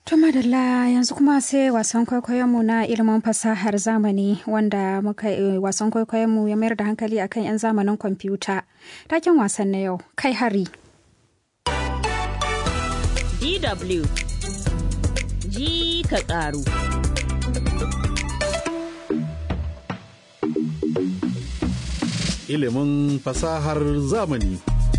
To madalla yanzu kuma sai wasan kwaikwayonmu na ilimin fasahar zamani wanda muka wasan kwaikwayonmu ya mayar da hankali akan 'yan zamanin kwamfuta. Taken wasan na yau kai hari. DW ji ka ƙaru. Ilimin fasahar zamani.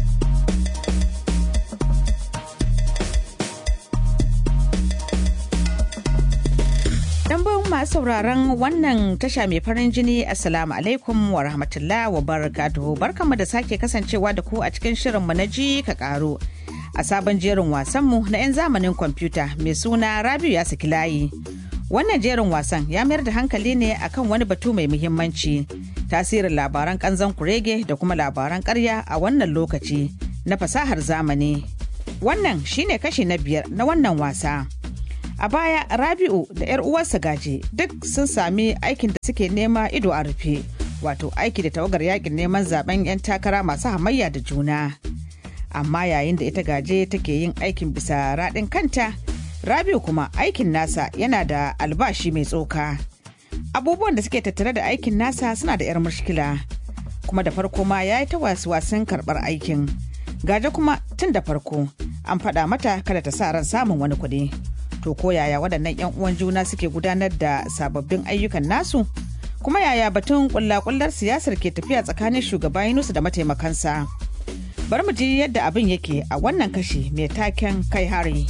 Dambon masu sauraron wannan tasha mai farin jini Assalamu alaikum wa rahmatullah wa barakatuhu barkanmu da sake kasancewa da ku a cikin shirinmu na ji ka karo a sabon jerin wasanmu na 'yan zamanin kwamfuta mai suna Rabiu ya saki layi. Wannan jerin wasan ya mayar da hankali ne akan wani batu mai muhimmanci tasirin labaran kanzan kurege da kuma labaran karya a wannan lokaci na fasahar zamani. Wannan shine kashi na biyar na wannan wasa. A baya Rabi'u da 'yar uwarsa gaje duk sun sami aikin da suke nema ido a rufe, wato aiki da tawagar yakin neman zaben 'yan takara masu hamayya da juna. Amma yayin da ita gaje take yin aikin bisa raɗin kanta, Rabi'u kuma aikin nasa yana da albashi mai tsoka. Abubuwan da suke tattare da aikin nasa suna da 'yar mushkila, kuma da farko ma ya yi ta wasu wasan karɓar aikin. Gaje kuma tun da farko an faɗa mata kada ta sa ran samun wani kuɗi. to ko yaya waɗannan 'yan uwan juna suke gudanar da sababbin ayyukan nasu kuma yaya batun kullakullar siyasar ke tafiya tsakanin shugaba Yunusu da mataimakansa bari mu ji yadda abin yake a wannan kashi mai taken kai hari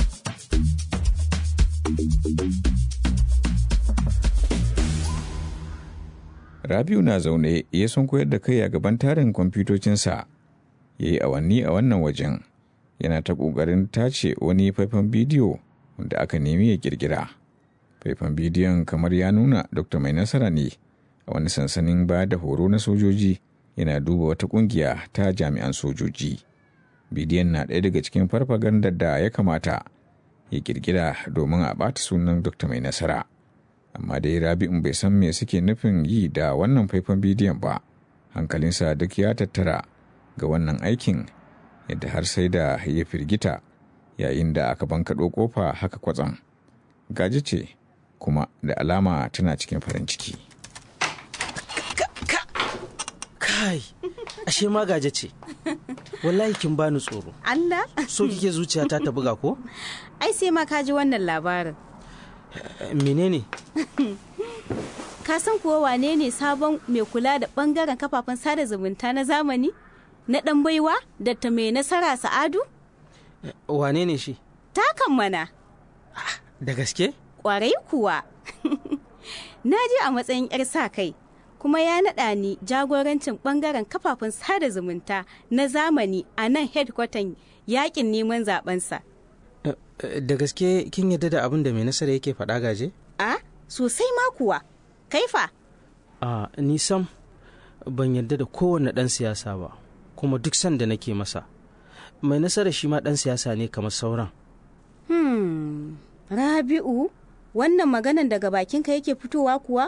Rabiu na zaune ya sun koyar da kai a gaban tarin kwamfutocinsa ya yi awanni a wannan wajen yana ta ƙoƙarin tace wani faifan bidiyo wanda aka nemi ya kirkira. Faifan bidiyon kamar ya nuna Dr. Mai Nasara ne a wani sansanin ba da horo na sojoji yana duba wata kungiya ta jami'an sojoji. Bidiyon na ɗaya daga cikin farfagandar da ya kamata ya kirkira domin a ɓata sunan Dr. Mai Nasara. Amma dai Rabi'un bai san me suke nufin yi da wannan faifan bidiyon ba. Hankalinsa duk ya tattara ga wannan aikin yadda har sai da ya firgita yayin da aka bankaɗo ƙofa haka kwatsam gaji ce kuma da alama tana cikin farin ciki kai ashe ma gaje ce wallahi kin bani tsoro Allah so kike zuciyata ta buga ko ai sai ma ka ji wannan labarin menene ka san kuwa wane ne sabon mai kula da bangaren kafafen sada zumunta na zamani na ɗan baiwa da ta mai nasara sa'adu wane ne shi takan mana da gaske kwarai kuwa na je a matsayin 'yar sa kai kuma ya naɗa ni jagorancin ɓangaren kafafen sada zumunta na zamani a nan hedkwatan yakin neman zabensa da gaske kin yadda da abin da mai nasara yake faɗa gaje a sosai ma kuwa kaifa a ni sam ban yadda da kowane ɗan siyasa ba kuma duk sanda nake masa mai nasara shi ma ɗan siyasa ne kamar sauran. Hmm, Rabi'u, wannan maganan daga bakinka yake fitowa kuwa?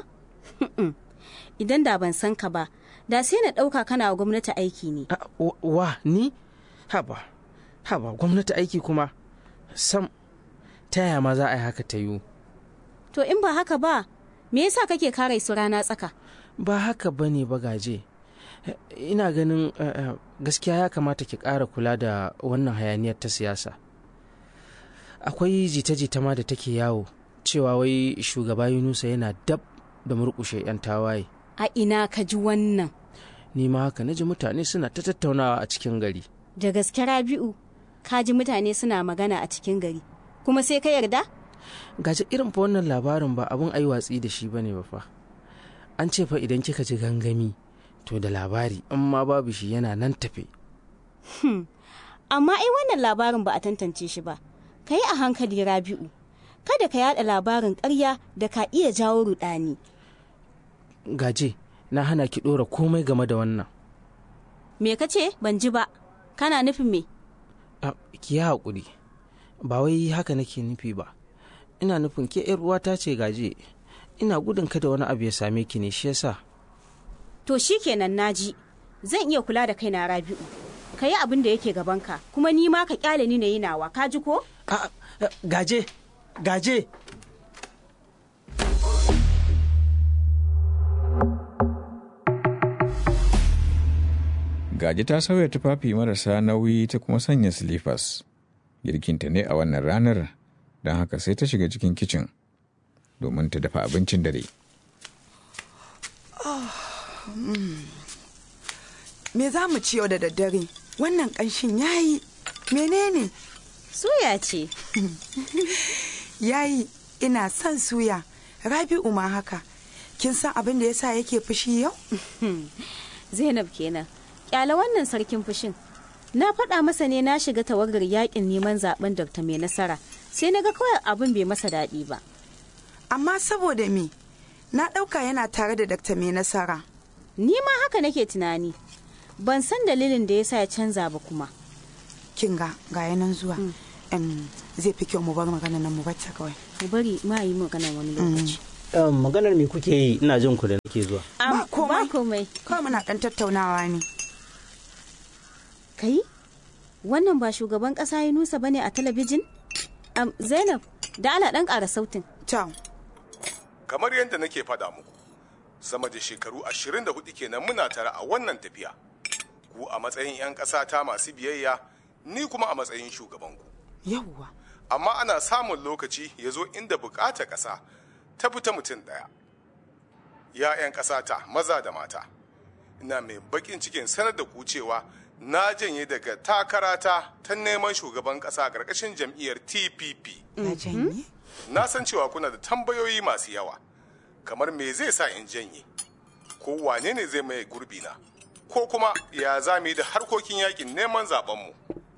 Idan da ban san ka ba, da sai na ɗauka kana wa gwamnati aiki ne. Wa, ni? Haba, haba, gwamnati aiki kuma? Sam, ta yaya ma za a yi haka ta yiwu? To in ba haka ba, me yasa kake kare su rana tsaka? Ba haka ba ne bagaje. ina ganin uh, gaskiya ya kamata ki ƙara kula da wannan hayaniyar ta siyasa akwai jita-jita ma da take yawo cewa wai shugaba yunusa yana dab da murƙushe 'yan tawaye a ina ka ji wannan ni ma haka naji mutane suna ta tattaunawa a cikin gari da gaske rabi'u ka ji mutane suna magana a cikin gari kuma sai ka yarda gaji irin fa wannan labarin ba abin ai watsi da shi bane ba fa an ce fa idan kika ji gangami to da labari in ma babu shi yana nan tafe. Hmm. Amma ai wannan labarin ba a tantance shi ba, ka yi a hankali rabi'u, kada ka yada labarin ƙarya da ka iya jawo rudani. Gaje, na hana ki ɗora komai game da wannan. Me ka ce ban ji ba, kana nufin me? Ki yi haƙuri, ba wai haka nake nufi ba. Ina nufin ke uwata ce gaje, ina gudun kada wani abu ya same ki ne shi yasa. To shi kenan naji, zan iya kula da kaina Rabi'u. Ka yi abin da yake gabanka, kuma ni ma ka kyale ni na yi nawa, ka ji ko? A, gaje, gaje Gaji ta sauya tufafi marasa nauyi ta kuma sanya silifas. Girkinta ne a wannan ranar, don haka sai ta shiga cikin kicin domin ta dafa abincin dare. Me za mu ci yau da daddare? Wannan ƙanshin yayi. Menene? Suya ce. Yayi, ina son suya. Rabi'u ma haka. Kin san abin da yasa yake fushi yau? Zainab kenan. Kyala wannan sarkin fushin. Na faɗa masa ne na shiga tawagar yakin neman zaben Dr. Mai Nasara. Sai na ga kawai abin bai masa daɗi ba. Amma saboda me? Na ɗauka yana tare da Dr. Mai Nasara. Ni ma haka nake tunani. Ban san dalilin da yasa ya canza ba kuma. Kin ga ga yanan zuwa. Em, zai fi kyau mu bar magana nan mu bata kawai. Mu bari ma yi magana wani lokaci. maganar me kuke yi ina jin ku da nake zuwa Ba komai. Ba komai. Kawai muna ɗan tattaunawa ne. Kai? Wannan ba shugaban ƙasa ya nusa bane a talabijin? Am, Zainab, da ala ɗan ƙara sautin. Ciao. kamar yadda nake faɗa muku sama da shekaru 24 kenan muna tare a wannan tafiya ku a matsayin 'yan ƙasa ta masu biyayya ni kuma a matsayin shugabanku Yawwa. amma ana samun lokaci ya zo inda bukata ƙasa ta fita mutum ɗaya ya 'yan ƙasa ta maza da mata ina mai baƙin cikin sanar da ku cewa na janye daga takarata ta neman shugaban ƙasa a ƙarƙashin jam'iyyar tpp Na janye? na san cewa kuna da tambayoyi masu yawa kamar me zai sa in janye ko wane ne zai maye gurbina ko kuma ya za mu yi da harkokin yakin neman zabenmu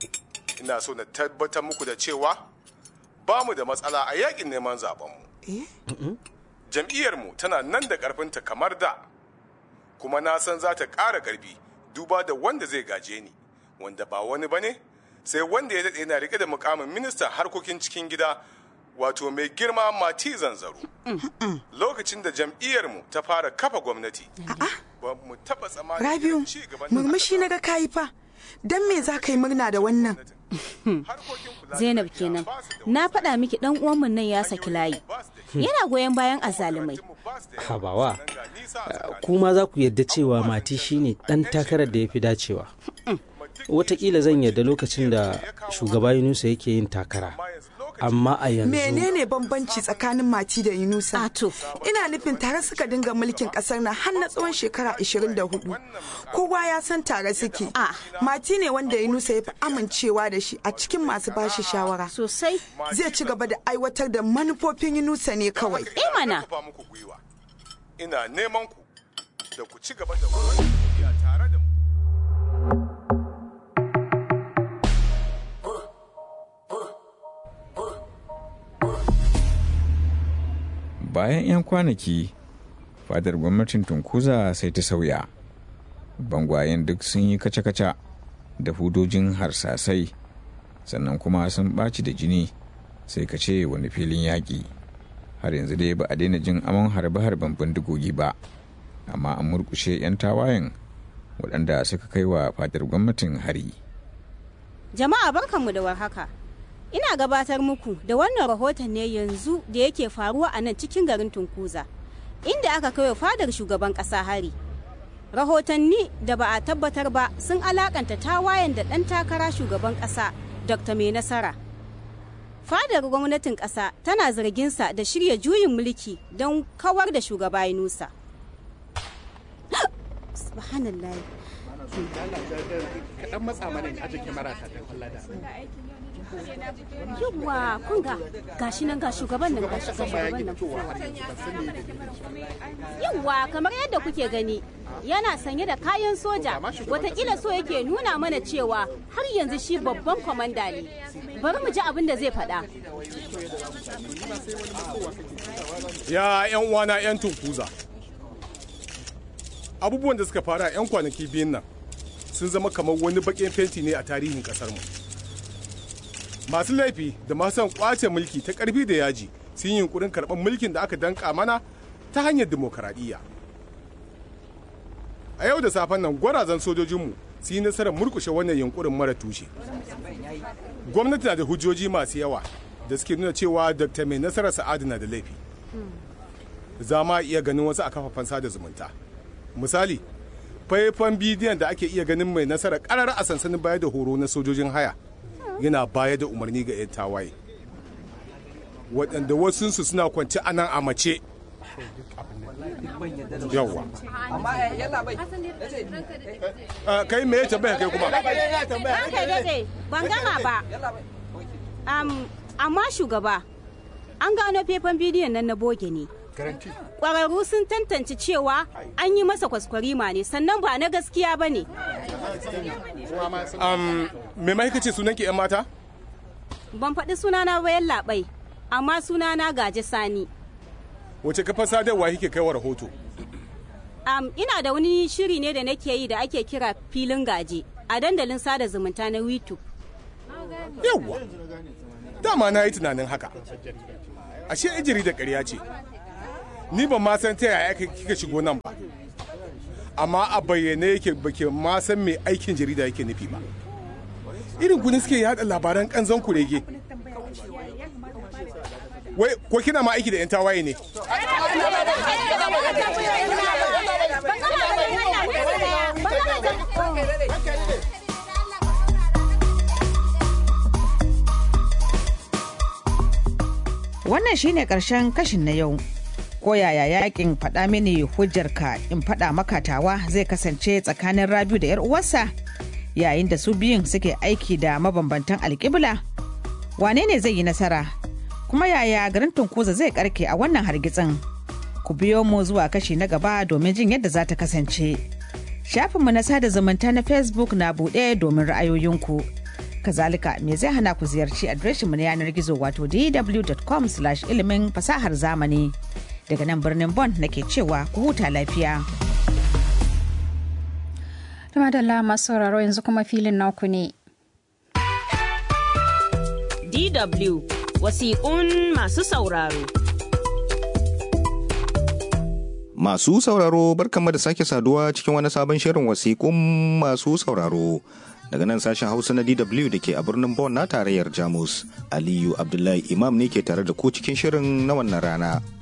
ina so na tabbatar muku da cewa ba mu da matsala a yakin neman zabenmu Eh? jam'iyyarmu tana nan da ƙarfinta kamar da kuma na san za ta ƙara ƙarfi duba da wanda zai gaje ni wanda ba wani ba ne sai wanda ya daɗe yana riƙe da mukamin ministan harkokin cikin gida wato mai girma mati zanzaro lokacin da jam'iyyarmu ta fara kafa gwamnati ba mu taɓa tsammanin Rabiu, irin ci gaban da murmushi aka na ga kayi fa. Dan me za ka yi murna da wannan? Harkokin kula da Zainab lafiya kenan. ba su da Na wasu faɗa miki ɗan uwanmu nan ya saki layi. ba su da Yana goyon bayan azalumai. ba su da yawa. habawa Sannan ga nisa a tsakanin kuma za ku yarda cewa mati shine dan takarar da ya fi dacewa watakila zan yarda lokacin da shugaba yunusa yake yin takara amma a yanzu Menene bambanci tsakanin Mati da Yunusa? Ato. Ina nufin tare suka dinga mulkin kasar nan har na tsawon shekara 24. Kowa ya san tare suke. Ah. Mati ne wanda Yunusa ya fi amincewa da shi a cikin masu bashi shawara. Sosai. Zai ci gaba da aiwatar da manufofin Yunusa ne kawai. Eh mana. kafa muku gwiwa ina neman ku da ku ci gaba da wannan tafiya tare da mu Bayan 'yan kwanaki, fadar gwamnatin Tunkuza sai ta sauya. Bangwayen duk sun yi kaca-kaca da hudojin harsasai, sannan kuma sun ɓaci da jini sai ka ce wani filin yaƙi. Har yanzu dai ba a daina jin amon harbe-harben bindigogi ba, amma an murkushe 'yan tawayen waɗanda suka kai wa fadar gwamnatin hari. Jama'a barkanmu da warhaka. Ina gabatar muku da wannan rahoton ne yanzu da yake faruwa a nan cikin garin Tunkuza, inda aka kai wa fadar shugaban ƙasa hari. Rahotanni da ba a tabbatar ba sun alakanta tawayen da ɗan takara shugaban ƙasa Dr. Mai Nasara. Fadar gwamnatin ƙasa tana zarginsa da shirya juyin mulki don kawar da shugaba Yunusa. Subhanallah. kaɗan matsa mana in aje kyamara ta ta kalla da Yawwa kun ga gashi nan ga shugaban nan ga shugaban nan. Yawwa kamar yadda kuke gani yana sanye da kayan soja watakila so yake nuna mana cewa har yanzu shi babban kwamanda ne. Bari mu ji abin da zai faɗa. ya yan uwana yan tunkuza abubuwan da suka fara yan kwanaki biyun nan sun zama kamar wani baƙin fenti ne a tarihin ƙasar mu masu laifi da masu son kwace mulki ta ƙarfi da yaji sun yi yunkurin karɓar mulkin da aka danka mana ta hanyar dimokuraɗiyya a yau da safen nan gwarazan sojojinmu su yi nasarar murkushe wannan yunkurin mara tushe gwamnati na da hujjoji masu yawa da suke nuna cewa dr mai nasarar sa'adu na da laifi za ma iya ganin wasu a kafafen sada zumunta misali faifan bidiyon da ake iya ganin mai nasarar karar a sansanin baya da horo na sojojin haya yana baya da umarni ga 'yan tawaye waɗanda wasunsu suna kwanci a nan a mace yawwa kai me ya tambaya kai kuma Ranka dade ban gama ba. Am, amma shugaba an gano faifan bidiyon nan na boge ne. Ƙwararru sun tantance cewa an yi masa kwaskwarima ne sannan ba na gaskiya ba ne. um, me ma ce sunan ki 'yan mata Ban faɗi sunana bayan labai, amma sunana gaje sani. wace kafar sadarwa kike kai wa rahoto Am, ina da wani shiri ne da nake yi da ake kira filin gaje a dandalin sada zumunta na YouTube. yawwa dama na yi tunanin haka ashe ijiri da ƙarya ce ni ban ma san ta yaya kika shigo nan ba amma a bayyane yake bake ma san me aikin jarida yake nufi ba irin ku ne suke yada labaran kanzon kurege wai ko kina ma aiki da yan tawaye ne Wannan shine ƙarshen kashin na yau. Ko yaya yakin faɗa mini hujjarka in faɗa makatawa zai kasance tsakanin Rabiu da 'yar uwarsa yayin da su biyun suke aiki da mabambantan alƙibla? Wane ne zai yi nasara? Kuma yaya garin Tunkuza zai karke a wannan hargitsin? Ku biyo mu zuwa kashi na gaba domin jin yadda za ta kasance. Shafinmu na sada zumunta na Facebook na buɗe domin ra'ayoyinku. kazalika me zai hana ku ziyarci adireshinmu na yanar gizo wato dw.com ilimin fasahar zamani daga nan birnin bon nake cewa ku huta lafiya Tuma da masu sauraro yanzu kuma filin naku ne. DW wasiƙun masu sauraro. Masu sauraro barkanmu da sake saduwa cikin wani sabon shirin wasiƙun masu sauraro. Daga nan sashen Hausa na DW da ke a birnin Bonn na tarayyar Jamus. Aliyu Abdullahi Imam ne ke tare da ku cikin shirin na wannan rana.